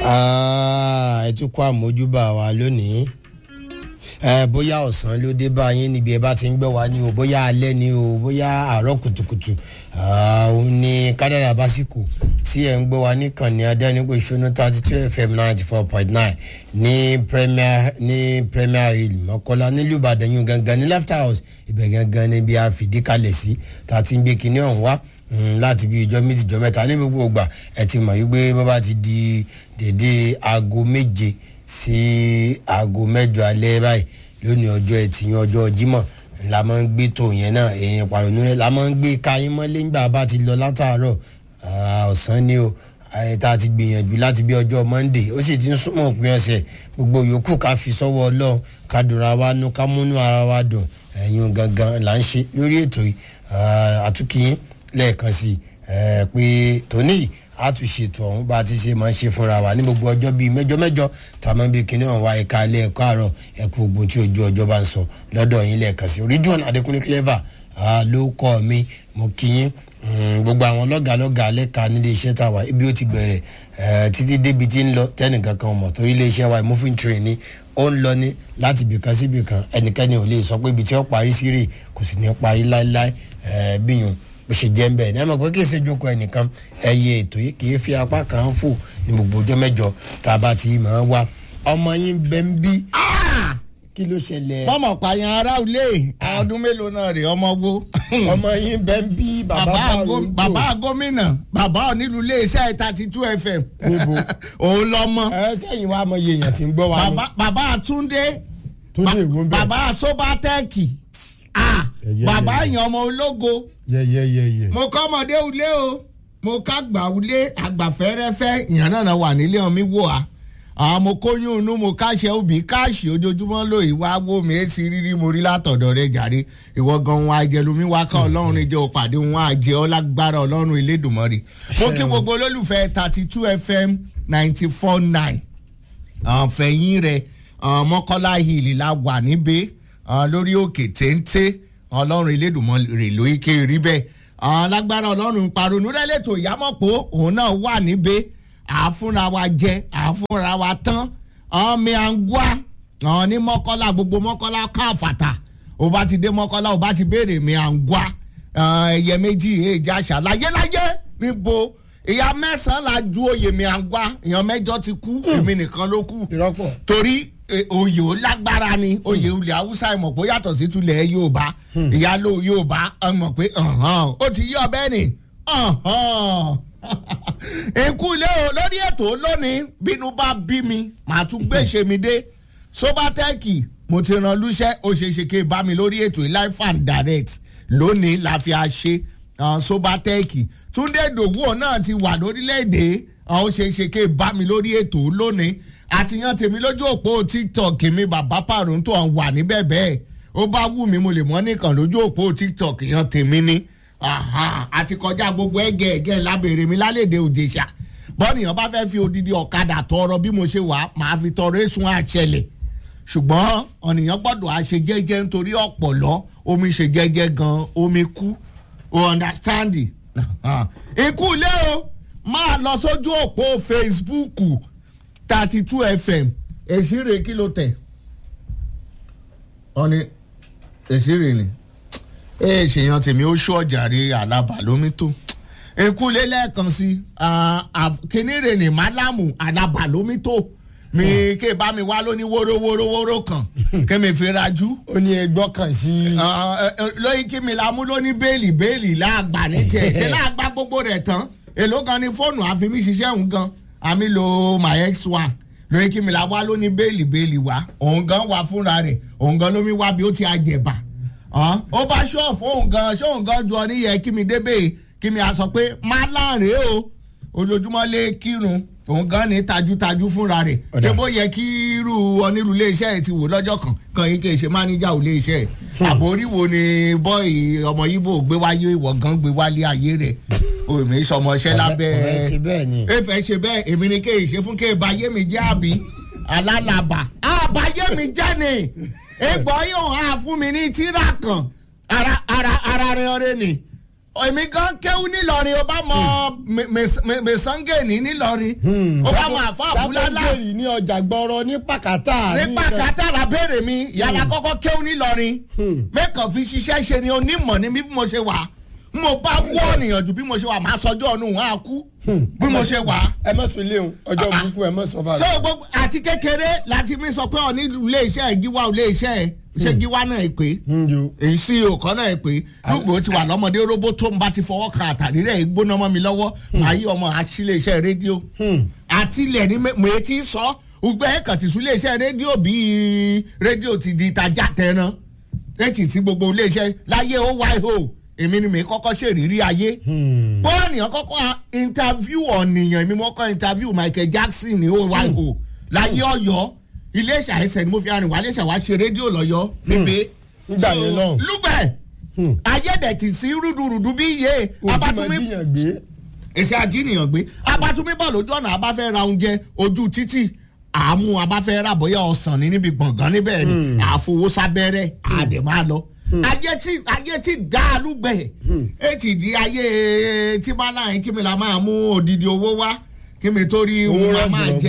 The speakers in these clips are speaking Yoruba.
ẹ tún kó àmójúbà wa lónìí ẹ bóyá ọ̀sán ló dé bá yín níbi ẹ bá ti ń gbọ́ wa ni o bóyá alẹ́ ni o bóyá àárọ̀ kùtùkùtù òun ni kádàrà básíkò tí ẹ ń gbọ́ wa níkànnì adẹ́nigbò ìṣúná thirty two fm ninety four point nine ní premier ní premier hill mọ́kọ́lá nílùú ìbàdàn yìí gangan ní left house ibẹ̀ gangan ni bí a fìdí kalẹ̀ sí tá a ti ń gbé kinní ọ̀hún wá láti bí ìjọ méjì ìjọ mẹ́ta ní gbogbo ìgbà ẹ ti mọ̀ wípé bó bá ti di dédé aago méje sí aago mẹ́jọ alẹ́ báyìí lónìí ọjọ́ ẹtì yẹn ọjọ́ jímọ̀ la máa ń gbé tó yẹn náà èèyàn pàrọ̀nù rẹ̀ la máa ń gbé káyín mọ́lé ńgbà bá ti lọ látàárọ̀ ọ̀sán ni o tá a ti gbìyànjú láti bí ọjọ́ monday ó sì ti ń súnmọ́ òpin ọ̀sẹ̀ gbogbo yòókù ká fi sọ́wọ́ ọlọ́run ká dùnra wa nú ká múnú ara wa dùn ẹ̀yin gangan là ń ṣe lórí ètò yìí àtúkìyín lẹ́ẹ̀kan sí i pé tóní a tún ṣètò ọ̀hún bá a ti ṣe máa ń ṣe fúnra wa ní gbogbo ọjọ́ bíi mẹ́jọ mẹ́jọ tá a máa ń bí kinní ọ̀hún wa ẹ̀ka alẹ́ ẹ̀kọ́ àárọ̀ ẹ̀kú ogun tí ojú ọjọ́ bá ń sọ lọ́dọ̀ yín lẹ́ẹ̀kan sí i Ridwan Adékúnlé clever ló kọ́ mi mo kí yín gbogbo àwọn lọ́gàlọ́gà lẹ́ka nílé iṣẹ́ tá a wà ibi ó ti bẹ̀rẹ̀ títí débi tí ń lọ tẹ́nìkan kan mọ̀ torí ilé iṣẹ́ wa moving train ni ó ń lọ ní láti ibìkan sí ibìkan ẹnikẹ́ni ò lè sọ pé ibi tí ó parí sí rè kò sì ní parí láéláé bíyùn bó ṣe jẹ́ ń bẹ̀ ní ẹ mọ̀ pé kí èsè jókòó ẹnìkan ẹyẹ ètò yìí kì í fi apá kan fò ní gbogbo ọjọ́ mẹ́jọ tá a bá ti máa wá ọmọ yín bẹ́ ń bí kí ló ṣẹlẹ̀. mọ̀mọ̀ pààyàn ará ilé ọdún mélòó náà rè ọmọ wo. ọmọ yín bẹ́ ń bí bàbá bàrò ń tò. bàbá gómìnà bàbá onílù iléeṣẹ́ thirty two fm. níbo òun lọmọ. ẹ sẹ́yìn wa mọ iye èèyàn tí ń gbọ́ wa ni. bàbá túndé. Túndé èwo ń bẹ̀. bàbá sobatẹ́ẹ̀kì. Ẹyẹ, bàbá ẹyẹ. èèyàn ọmọ ológo. yẹyẹyẹyẹ. mo kọ́ ọmọdé ulé o mo ká gbà ulé àgbàfẹ́rẹ́fẹ́ ìyàn náà wà nílé ọmí wò á àwọn mo kóyún inú mo káṣẹ òbí káàṣì ojoojúmọ́ ló ìwà wo mi etí rírí mo rí látọ̀dọ̀ rẹ jàre ìwọ gan wọn àjẹlómi wá ká ọlọ́run ní jẹ́ òpàdé wọn àjẹ ọlágbára ọlọ́run ìlédùmarè mo kí gbogbo olólùfẹ́ thirty two fm ninety four nine fẹ̀yìn rẹ̀ mọ́kọ́lá hill la wà níbẹ̀ lórí òkè téńté ọlọ́run ìlédùmarè ló ike rí bẹ́ẹ̀ lágbára ọlọ́run paronu rẹ̀ lẹ́tọ̀ ìyámọ̀pọ̀ òun náà wà níbẹ̀ àfúnra wa jẹ àfúnra wa tán ọmọ àǹgbá ọ̀hún ní mọ́kọ́lá gbogbo mọ́kọ́lá káfàtà ó bá ti dé mọ́kọ́lá ó bá ti béèrè mi àǹgbá ẹyẹ méjì èjì àṣà láyéláyé níbo ìyá mẹ́sàn-án la ju oyè mi àǹgbá èèyàn mẹ́jọ ti kú èmi nìkan ló kù ìrọ́pọ̀. torí eh, oyè ó lágbára ni oyè ilẹ̀ haúsá ẹ̀ mọ̀ pé ó yàtọ̀ sí tulẹ̀ yorùbá ìyálò yorùbá ẹ̀ mọ̀ pé ọ̀hán, ó ti yí ọbẹ̀ ni ọ̀hán. ikú ilé o lórí ètò lónìí bínú bá bí mi màá tún gbèsè mi dé sobatẹ́ẹ̀kì mo ti ràn lúṣẹ́ ó ṣe é ṣe ké bá mi lórí ètò life and direct lónìí la fi àṣe uh, sobatẹ́ẹ̀kì túndé dòwú náà ti wà lórílẹ̀‐èdè uh, ó ṣe é ṣe ké bá mi lórí ètò lónìí àtìyàn tèmi lójú òpó tiktok mi bàbá pàrọ̀ǹtò wà níbẹ̀ bẹ́ẹ̀ ó bá wù mí mo lè mọ́ nìkan lójú òpó tiktok yan tèmi ni aha, àti kọjá gbogbo ẹgẹ ẹgẹ lábẹ́rẹ́ mi lálẹ́dẹ̀ òjèṣà bọ́nìyàn bá fẹ́ fi odidi ọ̀kadà tọrọ bí mo ṣe wà máa fi tọrọ èsùn àṣẹlẹ̀ ṣùgbọ́n ọ̀nìyàn gbọ́dọ̀ àṣe jẹ́jẹ́ nítorí ọ̀pọ̀lọ́ omi ṣe jẹ́jẹ́ gan omi kú o understand ikú ilé o máa lọ sójú òpó facebook thirty two fm èsì rè kí ló tẹ̀ ọ ni èsì rè ni ee ṣèyàn tèmi ó ṣó ọjàre alábà lómi tó ekule lẹ́ẹ̀kan sí kínírè ní málámù alábà lómi tó mi ké bá mi wá lóní wórówórówóró kan kémi fi rajú ó ní ẹgbọ́ kan sí. lóyún kí mi la mú lóní bẹ́ẹ̀lì bẹ́ẹ̀lì láàgbà ní tiẹ̀ ṣé láàgbà gbogbo rẹ̀ tán èló kan ní fóònù àfi mi ṣiṣẹ́ òun gan àmì lo my ex one lóyún kí mi la wá lóní bẹ́ẹ̀lì bẹ́ẹ̀lì wá òun gan wà fúnra rẹ̀ òun gan lómi wá bí ó ti àjẹbà hàn ó bá ṣọ́ọ̀fù òun gan ṣóun gan ju ọ níyẹn kí mi débè kí mi à sọ pé má láàrin o ojoojúmọ́ lé kírun òun gan ní tajútajú fúnra rẹ̀ Ọ̀dà. ṣé bó yẹ kí irú onírú iléeṣẹ́ ẹ̀ ti wò lọ́jọ́ kan kan yín kì í ṣe máníjà ò iléeṣẹ́ ẹ̀ àbórí wo ni bọ́ọ̀ì ọmọ yíbò gbé wáyé ìwọ̀ gan gbé wálé ayé rẹ̀ òmí sọmọṣẹ́ lábẹ́ ọ̀rẹ́ ṣe bẹ́ẹ̀ ni. efe ṣe bẹ́ẹ̀ èmi ni kéè ṣe fún kéè bá yé mi jẹ́ àbí alálàbà àbáyé mi jẹ́ ni egbò yóò hàn fún mi ní tíra kan ara ara ara rẹ ọrẹ ni èmi gan kéwú nílọrin ó bá mọ mẹsàngéènì nílọrin ó bá mọ àfa àbúlálà sábẹ́ngèrì ní ọjà gbọ́rọ̀ ní pàkátà ní pàkátà làbẹ́rẹ̀ mi yàrá kọ́kọ́ kéwú nílọrin mẹ́kàn fi ṣiṣẹ́ ṣe ni onímọ̀ ni bí mo ṣe wà mo bá wọ́ ọ̀nìyànjú bí mo ṣe wà máa sọjọ́ ọ̀nù wọn á kú bí mo ṣe wà. ẹ mọ̀ sùn léwu ọjọ́ burúkú ẹ mọ̀ sọ fà so gbogbo àti kékeré láti mi sọ pé ọ ní ilé iṣẹ́ gíwá ilé iṣẹ́ ṣé gíwá náà ẹ pé èyí sí òkọ́ náà ẹ pé lùgbò ti wà lọ́mọdé róbó tó ń bá ti fọwọ́ kan àtàrí rẹ̀ gbóná mọ́ mi lọ́wọ́ màá yí ọmọ àṣìlẹ̀ iṣẹ́ rédíò àtìlẹ̀ ni mo ti sọ gbogbo ẹ̀ kàn ti sún ilé iṣẹ́ rédíò bíi rédíò ti di ìtajà tẹran ẹ̀ tì sí gbogbo ilé iṣẹ́ láyé ó wáyé o èmi ni mi kọ́kọ́ ṣèrírí ayé bọ́ọ̀nìyàn kọ́kọ́ interview ọ̀nìyàn èmi mọ́kọ́ interview Michael Jackson ní oyo láyé ọ̀yọ́ iléeṣẹ́ àìsàn ni mo fi arìn wá iléeṣẹ́ wa ṣe rédíò lọ́yọ́ níbi. nígbà yẹn lọ́hùn. lúgbẹ̀ ayédètì sí rúdurùdu bí iye abatumi èsì àjíǹyàn gbé abatumi bọ̀ lójú ọ̀nà abáfẹ́ ra oúnjẹ ojú títì àmú abáfẹ́ rà bóyá ọ̀sán ní níbi gbọ̀ngàn níbẹ̀ ni àfowósábẹ́rẹ́ àdèmá lọ ayé tí ayé tí dáálùgbẹ ẹ ti di ayé tí bá láyìn kí mi la máa mú odidi owó wá kí mi tó rí owó owó máa jẹ.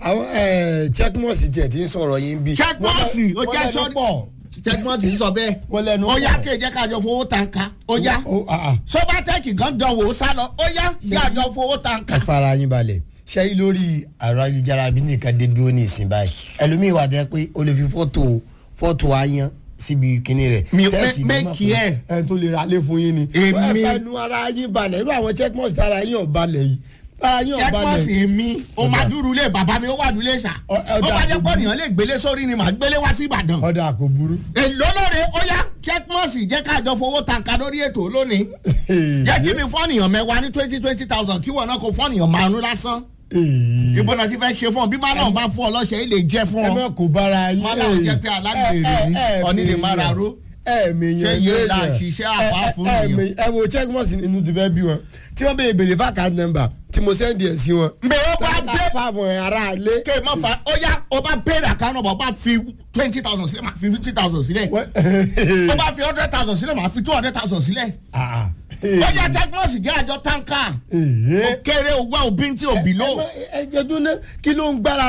àwọn checkmọ́sì tiẹ̀ ti ń sọ̀rọ̀ yín bí. checkmọ́sì ó jẹ́ sọ checkmọ́sì ń sọ bẹ́ẹ̀ wọ́n lẹ́nu ó yá kí ẹ jẹ́ ká jọ fowó tanka ó yá sọ́bátẹ́kì gan dán wò ó sá lọ ó yá kí a jọ fowó tanka. ẹ fara yín balẹ̀ ṣé lórí ẹ̀rọ ayélujára bí nìkan dé dúró ní ìsìn báyìí ẹlòmíì wà jẹ́ pé o lè fi fọ́tò fọ́tò ayan síbi kinní rẹ̀ mi tẹ́sì ní mẹ́kì ẹ̀ ẹ tó lè ra lé fún yín ni Èmi- ẹ fẹnu ara yín balẹ̀ irú àwọn checkmọ́sì tára yín ò balẹ̀ yìí tára yín ò balẹ̀ checkmọ́sì mi ó máa dúró lé bàbá mi ó wà dúlé ṣá Ọ- ẹ ó dà bá jẹ́ kó pọ̀ nìyẹn lè gbélé sórí ni màá gbélé wá sí Ìbàdàn. ọ̀dà kò burú. èlò lóore ó yá checkmọ́sì jẹ́ ká jọ fowó tanka lórí ètò lónìí jẹ́ kí mi fọ́nìyàn mẹ́wàá ní twenty twenty thousand kí wọ́n náà kó fọ́nìyàn márùn lásán Èè. ìbọn náà ti fẹ́ ṣe fún ọ bí má náà bá fún ọ lọ́sẹ̀ yìí lè jẹ́ fún ẹ ọ má kó bára yín. Má láwọn jẹ́ pé alágbèrè ni, ọ̀ní lè má ra ró. ẹ mèyàn Ṣé yóò la ṣiṣẹ́ àpá fún èèyàn? ẹ wo checkmọ́sì nínú ti fẹ́ bí wọn tí wọ́n bèèrè bèrè fáàkà nọ́mbà tí mo sẹ́ndì ẹ̀ sí wọn. mbẹ ó bá Láta dé fáwọn ará ilé. ké mọ fa ó yá ó bá bẹ̀rẹ̀ àkànnà bọ̀ ó bá fi twenty thousand sílẹ̀ máa fi fifty thousand sílẹ̀ ó bá fi hundred thousand sílẹ̀ máa fi two hundred thousand sílẹ̀ Ah, ó yá checkmọ́sì jẹ́ àjọ tanka Èè. ó kéré owó òbí tí òbí lò. ẹ ẹ jẹ́ dúró ná kí ló ń gbára